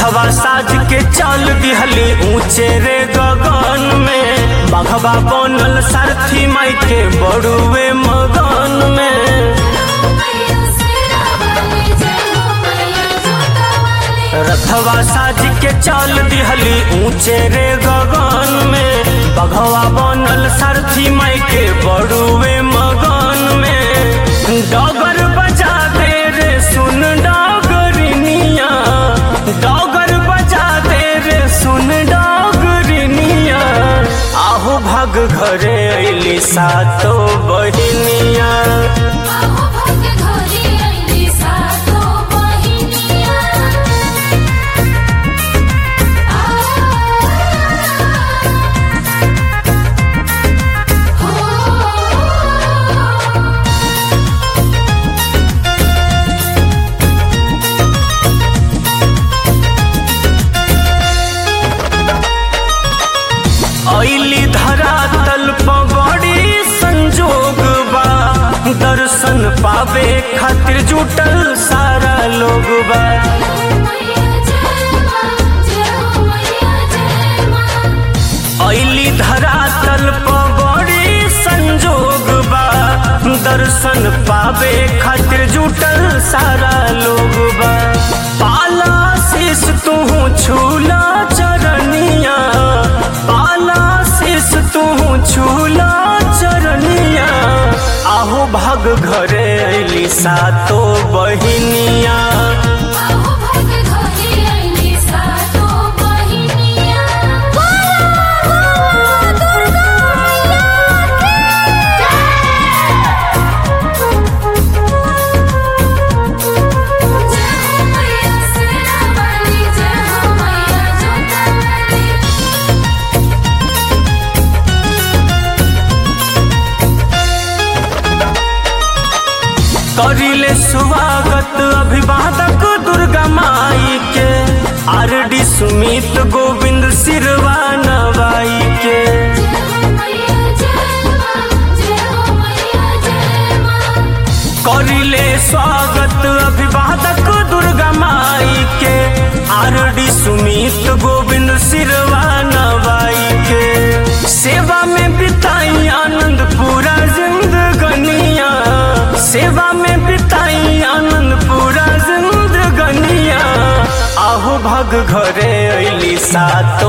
रथवा साज के चल दिहली ऊंचे रे गगन में बघवा बनल सारथी माई के बड़ुए मगन में मैया सेरा वाली जय हो मैया जोता वाली रथवा साज के चल दिहली ऊंचे रे गगन में बघवा बनल सारथी माई के बड़ुए मगन में डगर बजा दे रे सुन डगरिनिया डगर बजा दे रे सुन डगरिनिया आहू भाग घरे अइली सातो बहिनिया आहो भग घोरी आईली सातो बहिनिया आ हो ऐली धरा तल बड़ी संजोग बा दर्शन पावे खातिर जुटल सारा लोग बा मैया जय मां जय हो मैया जय मां ऐली धरा तल बड़ी संजोग बा दर्शन पावे खातिर जुटल सारा लोग बा पाला शीस तू छूला चरनिया पाला शीस तू छूला चरनिया आहू भाग घरे अइली सातो बहिनिया आहो भग घोरी आईली सातो बहिनिया दुर्गा जय हो मैया सेरा वाली जय हो मैया जोता वाली करिले स्वागत अभिवादक दुर्गा माई के आरडी सुमित गोविंद सिरवा नवाई के जय हो मैया जय मां जय हो मैया जय मां करिले स्वागत अभिवादक दुर्गा माई के आरडी सुमित गोविंद सिरवा नवाई के सेवा में बिताई आनंद पूरा जिंदगनिया सेवा में बिताई आनंद पूरा जिंदगनिया आहू भग घरे अइली सात